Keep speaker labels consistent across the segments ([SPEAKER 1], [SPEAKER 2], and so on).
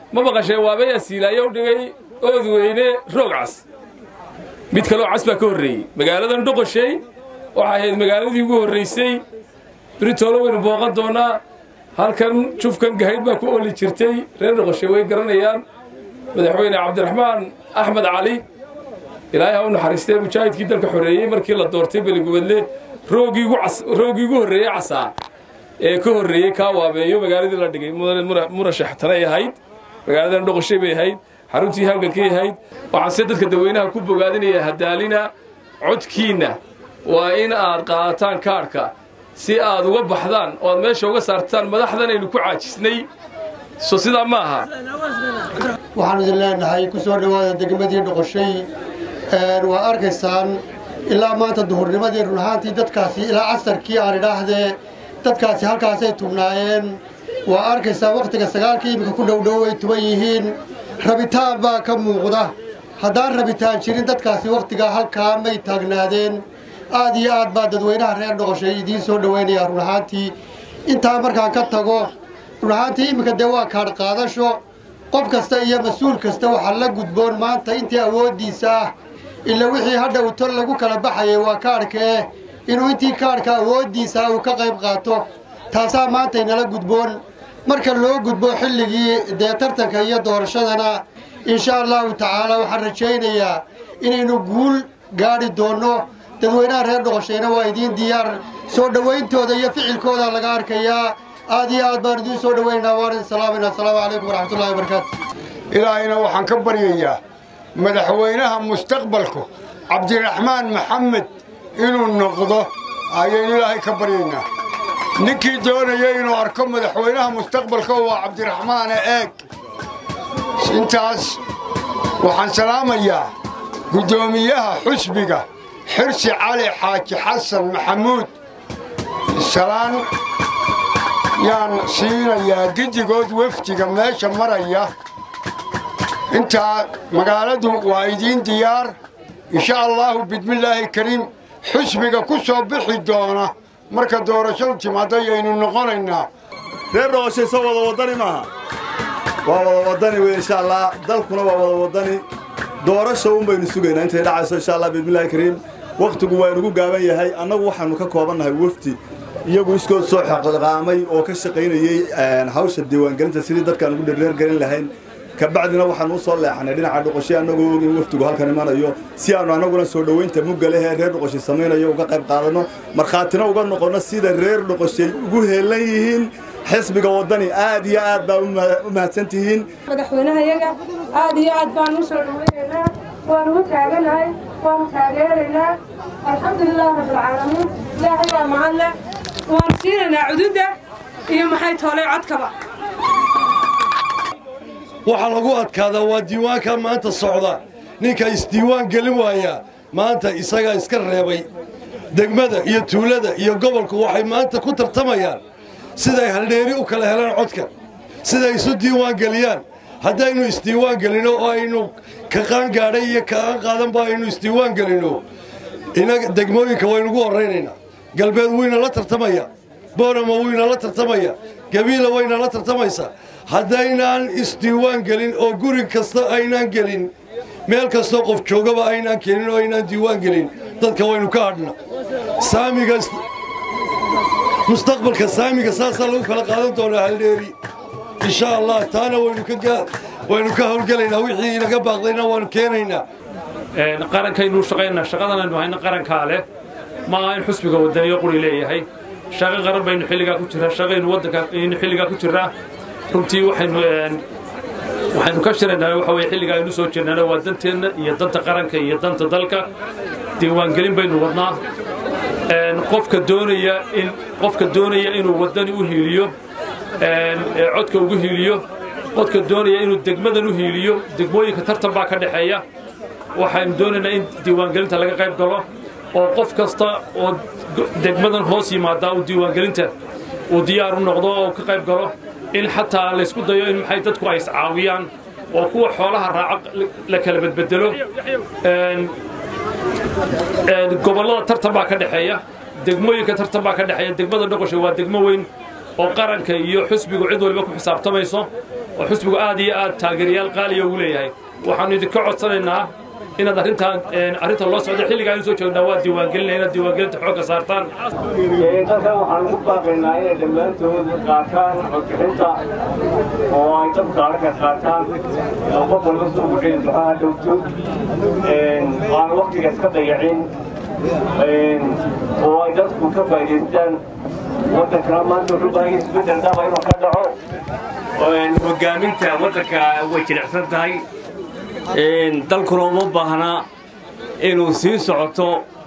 [SPEAKER 1] ma maqasheen waabay asiilaayo u dhigay oodweyne roog cas mid kaloo cas baa ka horreeyey magaaladan dhoqoshay waxay ahayd magaaladii ugu horraysay britoolo waynu booqan doonnaa halkan jufkan gahayd baa ku oli jirtay reer dhoqoshay way garanayaan madaxweyne cabdiraxmaan axmed cali ilaahay ha u naxariistee mujaahidkii dalka xoreeyey markii la doortay beligubadle roogii ugu horreeyey casaa ee ka horreeyey kaa waabeeyo magaaladii la dhigay murashax tanay ahayd magaaladan dhoqoshay bay ahayd xaruntii halgankay ahayd waxaanse dadka dadweynaha ku bogaadinaya hadaalina codkiinna waa in aad qaadataan kaadhka si aad uga baxdaan oo aad meesha uga saartaan madaxdan aynu ku caajisnay so sidaa ma aha
[SPEAKER 2] waxaanu idin leenahay ku soo dhowaada degmadii dhoqoshay waa arkaysaan ilaa maanta duhurnimadii run ahaantii dadkaasi ilaa casarkii aan idhaahdee dadkaasi halkaasay tubnaayeen waa arkaysaa wakhtiga sagaalkii iminka ku dhowdhow ay tuban yihiin rabitaan baa ka muuqda haddaan rabitaan jirin dadkaasi wakhtigaa halkaa may taagnaadeen aad iyo aad baa dadweynaha reer dhoqoshay idiin soo dhowaynaya run ahaantii intaa markaan ka tago run ahaantii iminka dee waa kaadh qaadasho qof kasta iyo mas-uul kasta waxaa la gudboon maanta intii awooddiisa ah ila wixii hadha uu tol lagu kala baxayay waa kaadhkee inuu intii kaadhka awooddiisa uu ka qayb qaato taasaa maanta inala gudboon marka loo gudbo xilligii dee tartanka iyo doorashadana insha allahu tacaala waxaan rajaynayaa inaynu guul gaadhi doonno dadweynaha reer dhoqoshayna waa idiin diyaar soo dhowayntooda iyo ficilkooda laga arkayaa aad iyo aad baan idiin soo dhowaynaynaa waan idin salaamayna assalaamu calaykum waraxmatullahi wabarakaatu
[SPEAKER 3] ilaahayna waxaan ka baryayaa madaxweynaha mustaqbalku cabdiraxmaan maxamed inuu noqdo ayaynu ilaahay ka baryaynaa ninkii doonaya inuu arko madaxweynaha mustaqbalka waa cabdiraxmaane eeg intaas waxaan salaamayaa guddoomiyaha xusbiga xirsi cali xaaji xasan maxamuud salaan yaan siinayaa giddigood wefdiga meesha maraya intaa magaaladu waa idiin diyaar insha allaahu bidmillaahi kariim xusbiga ku soo bixi doona marka doorashadu timaado ayaynu noqonaynaa
[SPEAKER 4] reer dhoqoshay soo wada waddani maaha waa wada waddani wey insha allah dalkuna waa wada waddani doorasha un baynu sugaynaa intay dhacayso insha allah bidmillaahi kariim wakhtigu waa inugu gaaban yahay annagu waxaannu ka koobannahay wefdi iyagu iskood soo xaqaamay oo ka shaqaynayey hawsha diiwaangelinta sidii dadkaan ugu dherreergelin lahayn kabacdina waxaan u soo leexanay dhinaca dhoqoshay annagoo og in wafdigu halkan imanayo si aannu annaguna soo dhowaynta mugga leh ee reer dhoqoshay samaynayo uga qayb qaadanno markhaatina uga noqonno sida reer dhoqoshay ugu heelan yihiin xisbiga waddani aad iyo aad baa u mahadsan tihiin
[SPEAKER 5] madaxweynahayaga aad iyo aad baan u soo dhowaynaynaa waanu u taaganahay waanu taageeraynaa alxamdulilah rabbilcaalamiin ilaahay waa mahad leh waanu siinaynaa cududda iyo maxay toolay codkaba
[SPEAKER 6] waxaa lagu adkaadaa waa diiwaanka maanta socda ninka isdiiwaan gelin waaya maanta isagaa iska reebay degmada iyo tuulada iyo gobolku waxay maanta ku tartamayaan siday haldheeri u kala helaan codka siday isu diiwaan geliyaan haddaynu isdiiwaan gelinno oo aynu ka qaangaadhay iyo kaan qaadanba aynu isdiiwaan gelinno inaga degmooyinka waynugu horraynaynaa galbeed wuyna la tartamaya boorama wuyna la tartamaya gabiila wayna la tartamaysaa haddaynaan isdiiwaan gelin oo guri kasta aynaan gelin meel kastoo qof joogaba aynaan keenin oo aynaan diiwaan gelin dadka waynu ka hadhna saamiga mustaqbalka saamiga saasaa lagu kala qaadan doonaa haldheeri insha allah taana waynu ka howlgelaynaa wixii inaga baaqdayna waanu keenaynaa
[SPEAKER 1] qarankaynu shaqaynaa shaqadan aynu hayna qarankaa leh ma aha in xusbiga wadaniyo quri leeyahay shaqo qaran baynu xilligaa ku jirraa shaqaynu waddanka aynu xilligaa ku jirraa runtii waxaynu waxaynu ka shiraynaa waxa weye xilligaa aynu soo jirnana waa danteenna iyo danta qaranka iyo danta dalka diiwaangelin baynu wadnaa qofka doonaya in qofka doonaya inuu waddani u hiiliyo codka ugu hiiliyo qofka doonaya inuu degmadan u hiiliyo degmooyinka tartan baa ka dhexeeya waxaynu doonaynaa in diiwaangelinta laga qayb galo oo qof kasta oo degmadan hoos yimaadaa uu diiwaangelinta uu diyaar u noqdo oo ka qayb galo in xataa laysku dayo in maxay dadku ay iscaawiyaan oo kuwa xoolaha raaca la kala bedbedelo gobollada tartan baa ka dhexeeya degmooyinka tartan baa ka dhexeeya degmada dhoqosha waa degmo weyn oo qaranka iyo xusbigu cid waliba ku xisaabtamayso oo xusbigu aad iyo aad taageerayaal qaaliya ugu leeyahay waxaannu idinka codsanaynaa inaad arrintaan arrinta loo socda xilligaa inu soo joognaa waa diiwaangelinaya inaad diiwaangelinta xoogga saartaan
[SPEAKER 7] dadkan waxaan ugu baaqaynaa inay dhammaantood qaataan codbixinta oo ay dadka arka qaataan oo qof walba soo guxeen duxaha dhowto aan waktigaas ka dayacin oo ay dadku ka faa'idaystaan waddankana maanta wuxuu baahan yahay isbeddel dhaba inuu ka dhaco hogaaminta waddanka way jilicsan tahay dalkuna uma baahna inuu sii socoto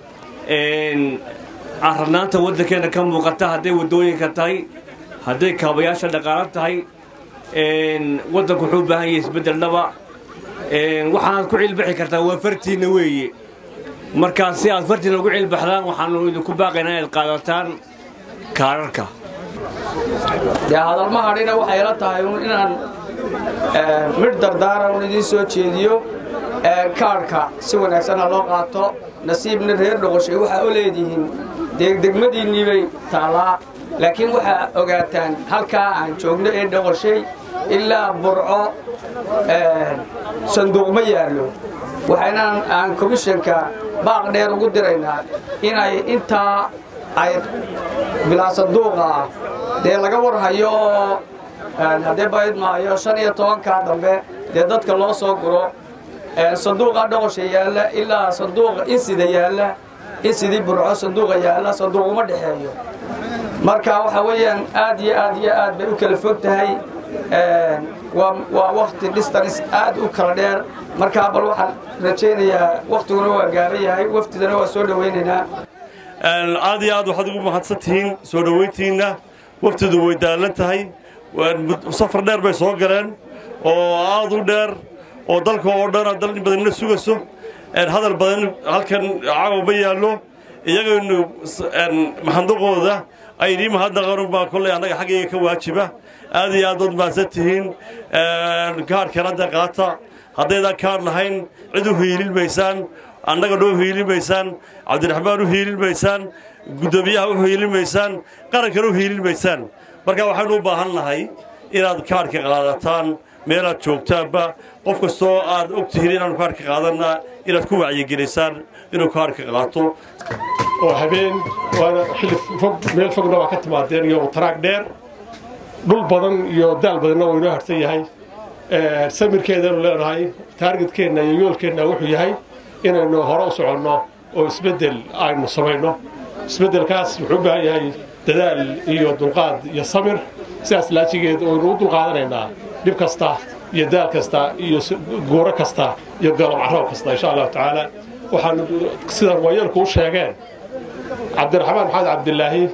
[SPEAKER 7] carranaanta waddankeenna ka muuqata hadday waddooyinka tahay hadday kaabayaasha dhaqaalo tahay waddanku wuxuu u baahan yahay isbeddel dhaba waxaanaad ku cilbixi kartaa waa fartiinna weeye markaa si aad fartiinna ugu cilbaxdaan waxaannu idinku baaqaynaa inaad qaadataan kaararka
[SPEAKER 8] dee hadalma hadhina waxay la tahay un inaan midh dardaara un idiin soo jeediyo kaadhka si wanaagsan ha loo qaato nasiibna reer dhoqoshay waxaa u leedihiin degdegmadiinnii bay taallaa laakiin waxaa ogaataan halkaa aan joogno ee dhoqoshay ilaa burco sanduuq ma yaallo waxaynaan aan komishanka baaq dheer ugu diraynaa inay intaa ay bilaa sanduuqa ah dee laga warhayo oo haddee bayd maayo shan iyo tobankaa dambe dee dadka loo soo guro sanduuqa dhoqosha yaalla ilaa sanduuqa insida yaalla insidii burco sanduuqa yaalla sanduuq uma dhexeeyo marka waxa weeyaan aad iyo aad iyo aad bay u kala fog tahay waa wakti distance aad u kala dheer markaa bal waxaan rajaynayaa waktiguna waa gaaban yahay waftidana waa soo dhowaynaynaa
[SPEAKER 9] aad iyo aad waxaad ugu mahadsan tihiin soo dhowayntiinna waftidu way daalan tahay safar dheer bay soo galeen oo aad u dheer oo dalka oo dhan dal in badanina sugayso hadal badan halkan caawa ma yaallo iyagaynu maxanduqooda aynii mahadnaqan baa kolley annaga xaggayga ka waajiba aad iyo aad ood mahadsan tihiin kaarhkan hadda qaata haddaydaan kaar lahayn cid u hiilin maysaan annaga noo hiilin maysaan cabdiraxmaan u hiilin maysaan guddoomiyaha u hiilin maysaan qarankana u hiilin maysaan marka waxaynu u baahan nahay inaad kaarhka qaadataan meelaad joogtaanba qof kastoo aad og tihiin inaanu kaarhka qaadanna inaad ku wacyigelisaan inuu kaarhka qaato
[SPEAKER 10] oo habeen waana xilli fog meel fogna waa ka timaadeen iyo taraag dheer dhul badan iyo daal badanna waa inoo harsan yahay samirkeedanu leenahay taargetkeenna iyo yoolkeenna wuxuu yahay inaynu hore u soconno oo isbeddel aynu samayno isbeddelkaas wuxuu u baahan yahay dadaal iyo dulqaad iyo samir sidaas laajigeed waynu u dulqaadanaynaa dhib kasta iyo daal kasta iyo guuro kasta iyo galob caroob kasta insha allahu tacaala waxaan sidan waayeelku u sheegeen cabdiraxmaan maxamed cabdilaahi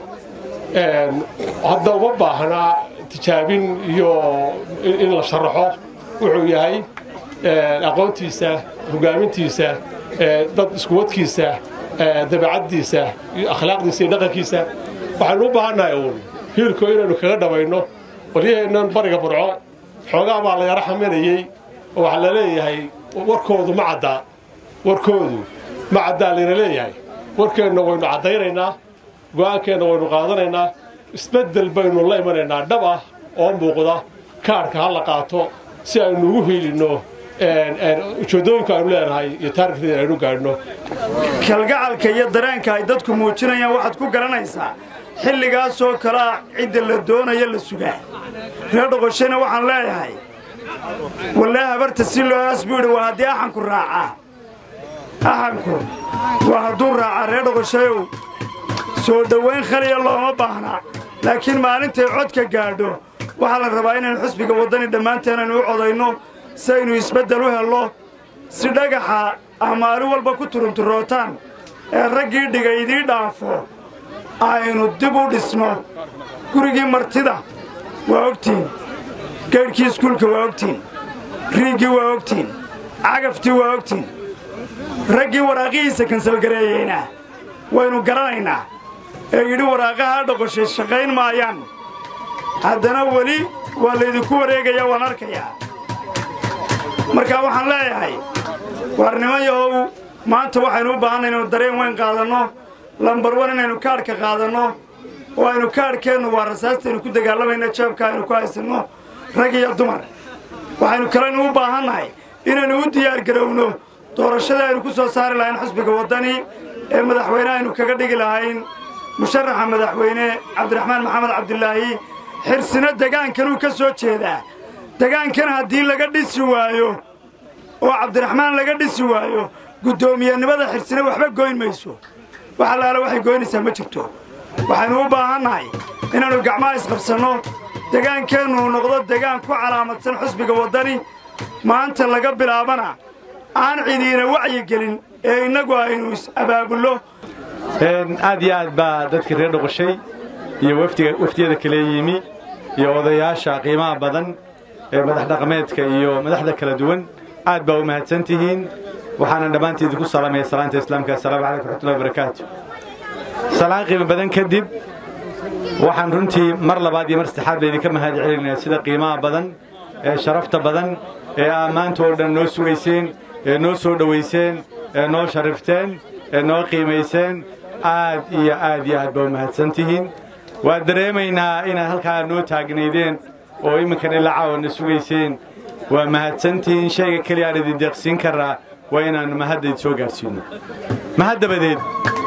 [SPEAKER 10] hadda uma baahnaa tijaabin iyo in la sharaxo wuxuu yahay aqoontiisa hogaamintiisa dad iskuwadkiisa dabeecaddiisa akhlaaqdiisa iyo dhaqankiisa waxaynu u baahannahay uun hiilko inaynu kaga dhabayno waryaheennan bariga burco xoogaa baa la yaro xaminayey oo waxaa la leeyahay warkoodu ma caddaa warkoodu ma caddaa layna leeyahay warkeenna waynu caddaynaynaa go'aankeenna waynu qaadanaynaa isbeddel baynu la imanaynaa dhab ah oo muuqda kaarhka ha la qaato si aynu ugu hiilinno ujeeddooyinka aynu leenahay iyo taarikdeeda aynu gaadhno
[SPEAKER 11] kalgacalka iyo dareenka ay dadku muujinayaan waxaad ku garanaysaa xilligaasoo kale ah cidda la doonaya la sugaa reer dhoqoshayna waxaan leeyahay wallee habarta si loo aas buu yidhi waa haddii axanku raacaa axanku waa hadduu raacaa reer dhoqoshayow soo dhowayn khaliya looma baahnaa laakiin maalintay codka gaadho waxaa la rabaa inaynu xusbiga waddani dhammaanteen aynu u codayno si aynu isbeddel u helno si dhagaxa ah maalin walba ku turunturootaan ee raggii dhiga idii dhaafo aynu dib u dhisno gurigii martida waa ogtiin gaydhkii iskuulka waa ogtiin riiggii waa ogtiin cagaftii waa ogtiin raggii waraaqihiisa kansalgareeyeyna waynu garanaynaa ee yidhi waraaqahaa dhoqoshay shaqayn maayaan haddana weli waa laydinku wareegayaa waan arkayaa markaa waxaan leeyahay waarniman yahow maanta waxaynu u baahanna inaynu dareen weyn qaadanno lambar wan inaynu kaadhka qaadanno oo aynu kaadhkeennu waa rasaastaynu ku dagaalamayna jeebka aynu ku haysanno rag iyo dumar waxaynu kalenu u baahannahay inaynu u diyaargarowno doorashada aynu ku soo saari lahayn xusbiga waddani ee madaxweyne aynu kaga dhigi lahayn musharaxa madaxweyne cabdiraxmaan maxamed cabdilaahi xirsina degaankanuu ka soo jeedaa degaankan haddii laga dhisi waayo oo cabdiraxmaan laga dhisi waayo guddoomiyenimada xirsina waxba goyn mayso wax allaale waxay goynaysaa ma jirto waxaynu u baahannahay inaannu gacmaha isqabsanno degaankeennu noqdo degaan ku calaamadsan xusbiga waddani maanta laga bilaabana aan cidiina wacyigelin ee innagu aynu is-abaabullo
[SPEAKER 12] aad iyo aad baa dadka reer dhoqoshay iyo wafdiyada kale yimi iyo odayaasha qiimaha badan ee madax dhaqameedka iyo madaxda kala duwan aad baa u mahadsan tihiin waxaana dhammaantiid ku salaamaya salaanta islaamka assalaamu calaykum raxmatullahi wabarakaatu salaan qiimo badan kadib waxaan runtii mar labaad iyo mar saddexaad baydinka mahad celinayaa sida qiimaha badan ee sharafta badan ee ammaanta oo dhan noo sugayseen ee noo soo dhowayseen ee noo sharifteen ee noo qiimayseen aad iyo aad iyo aad baa u mahadsan tihiin waa dareemaynaa inaad halkaa noo taagnaydeen oo imminkan ilaa caawana sugayseen waa mahadsantihiin shayga keliya aan idin deeqsiin karraa waa inaannu mahaddayd soo gaadhsiinno mahad dabadeed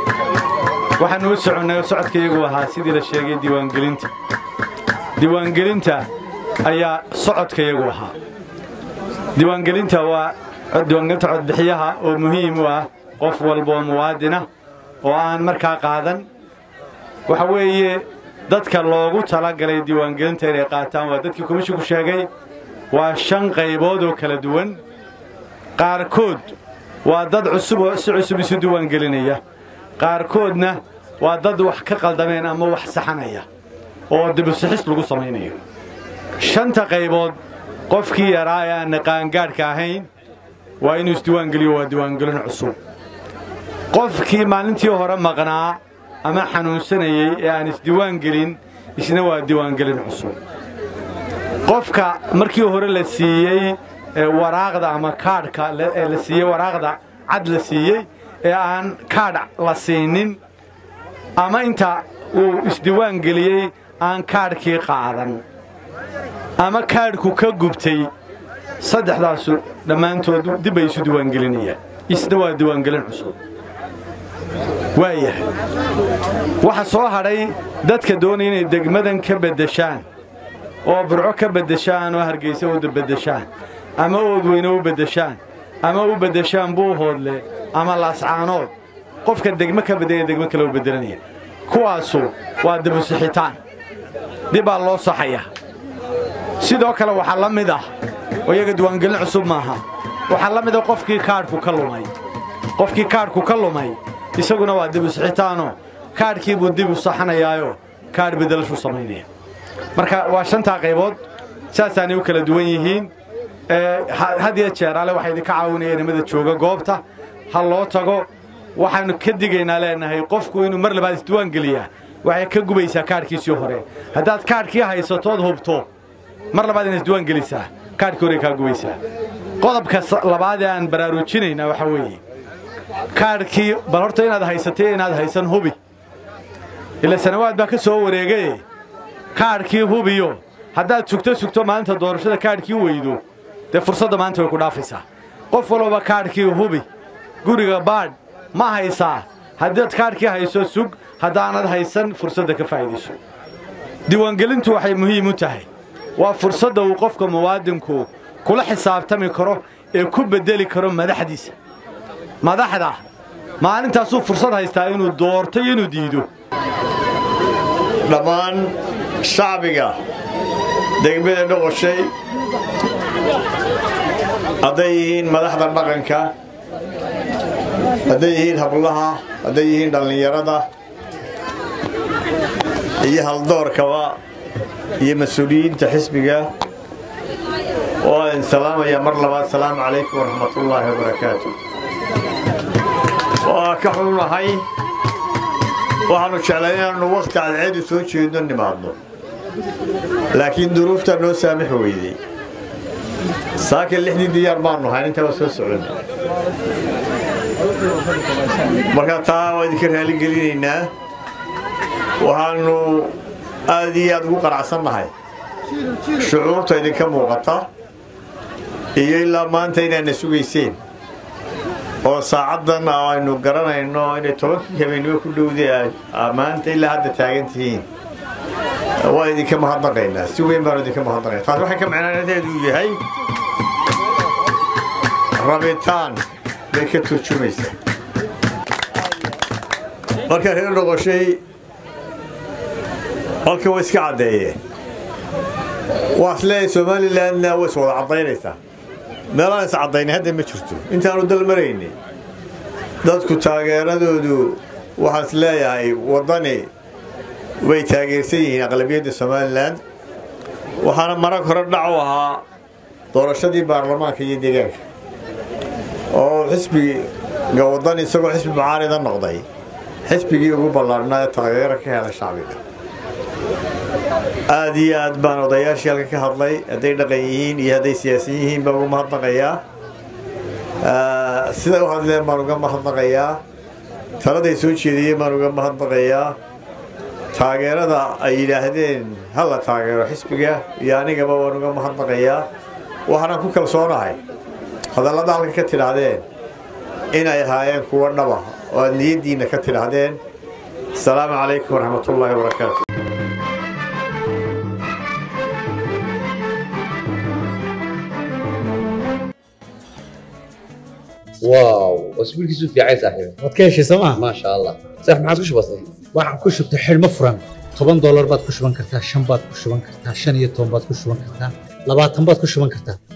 [SPEAKER 12] waxaannu u soconnay oo socodkayagu ahaa sidii la sheegay diiwaangelinta diiwaangelinta ayaa socodkayagu ahaa diiwaangelinta waa diiwaangelinta codbixiyaha oo muhiim u ah qof walba oo muwaadina oo aan markaa qaadan waxa weeye dadka loogu talagalay diiwaangelinta inay qaataan waa dadkii komishinku sheegay waa shan qaybood oo kala duwan qaarkood waa dad cusub oo si cusub isu diiwaangelinaya qaarkoodna waa dad wax ka qaldameen ama wax saxanaya oo dibusixis lagu samaynayo shanta qaybood qofkii yaraa ee aan qaangaadhka ahayn waa inuu isdiiwaangeliyo waa diiwaangelin cusub qofkii maalintii hore maqnaa ama xanuunsanayey ee aan isdiiwaangelin isna waa diiwaangelin cusub qofka markii hore la siiyey waraaqda ama kaadhka ee la siiyey waraaqda cad la siiyey ee aan kaadh la siinin ama inta uu isdiiwaangeliyey aan kaadhkii qaadan ama kaadhku ka gubtay saddexdaasu dhammaantood dib bay isu diiwaangelinayaan isna waa diiwaangelin cusub waayahay waxa soo hadhay dadka doonaya inay degmadan ka beddeshaan oo burco ka beddeshaan oo hargaysa u beddeshaan ama oodweyne u beddeshaan ama u beddeshaan buuhoodle ama laascaanood qofka degmo ka beddelaya degmo kale u beddelanaya kuwaasu waa dibusixitaan dib baa loo saxayaa sidoo kale waxaa la mid ah oo iyaga diiwaangelin cusub maaha waxaa la mid ah qofkii kaadhku ka lumay qofkii kaadhku ka lumay isaguna waa dibusixitaanoo kaadhkii buu dib u saxanayaayo kaadh beddelashuu samaynaya marka waa shantaa qaybood saasaanay u kala duwan yihiin had iyo jeer ale waxaa idinka caawinaya nimada jooga goobta ha loo tago waxaannu ka digaynaa leenahay qofku inuu mar labaad isdiiwaangeliyaa waxay ka gubaysaa kaadhkiisii hore haddaad kaadhkii haysatood hubto mar labaad inaad isdiiwaangelisaa kaadhkii hore kaa gubaysaa qodobka labaad ee aan baraarujinaynaa waxaa weeye kaadhkii bal horta inaad haysatay inaad haysan hubi ila sanawaad baa ka soo wareegaye kaadhkii hubiyo haddaad sugto sugto maalinta doorashada kaadhkii weydo dee fursadda maanta way ku dhaafaysaa qof walbaba kaadhkii hubi guriga baadh ma haysaa haddaad kaadhkii hayso sug haddaanad haysan fursadda ka faa'iidayso diiwaangelintu waxay muhiim u tahay waa fursadda uu qofka muwaadinku kula xisaabtami karo ee ku beddeli karo madaxdiisa madaxda maalintaasuu fursad haystaa inuu doorto iyo inuu diido
[SPEAKER 13] dhammaan shacbiga degmada dhoqoshay hadday yihiin madaxda dhaqanka hadday yihiin hablaha hadday yihiin dhallinyarada iyo haldoorkaba iyo mas-uuliyiinta xisbiga oo aan salaamaya mar labaad salaamu calaykum waraxmatullaahi wabarakaatu waa ka xunahay waxaannu jeclay inaannu wakhti cadceedu soo jeedno nimaadno laakiin duruuftaa noo saamix weydey saaka lixdii diyaar baannu hayn intaba soo socon marka taa waa idinka raaligelinaynaa waxaannu aad iyo aad ugu qanacsannahay shucuurta idinka muuqata iyo ilaa maanta inaadna sugayseen oo saacaddan aynu garanayno inay tobankii habeennimo ku dhowday maanta ilaa hadda taagan tihiin waa idinka mahadnaqaynaa si weyn baanu idinka mahadnaqaynaa taas waxay ka macnaanadeedu yahay rabitaan bay ka turjumaysaa marka reer noqoshay halkan way iska caddeeyeen waas leeyahay somalilandna way is wada caddaynaysaa meelaan is caddaynay hadda ma jirto intaanu dal maraynay dadku taageeradoodu waxaan is leeyahay waddani way taageersan yihiin aqlabiyadda somalilan waxaana marag hore dhac u ahaa doorashadii baarlamaanka iyo deegaanka oo xisbiga waddani isagoo xisbi mucaarida noqday xisbigii ugu ballaarhnaa ee taageero ka helay shacbiga aad iyo aad baan odayaashii halka ka hadlay hadday dhaqan yihiin iyo hadday siyaasiyin yihiin baan uga mahadnaqayaa siday u hadleen baan uga mahadnaqayaa taladay soo jeediyeen baan uga mahadnaqayaa taageerada ay yidhaahdeen ha la taageero xisbiga iyo anigaba waan uga mahadnaqayaa waxaanaan ku kalsoonahay hadallada halka ka tidhaahdeen inay ahaayeen kuwo dhaba oo aad niyaddiinna ka tidhaahdeen asalaamu calaykum waraxmatullaahi wabarakaatu
[SPEAKER 14] واو اسبوعك في عايز صاحبي
[SPEAKER 15] waad ka heshay sooma
[SPEAKER 14] ما شاء الله صح ما عاد وش بصي
[SPEAKER 15] waxaan ku shubtay xidhmo furan toban doolar baad ku shuban kartaa shan baad ku shuban kartaa shan iyo toban baad ku shuban kartaa labaatan baad ku shuban kartaa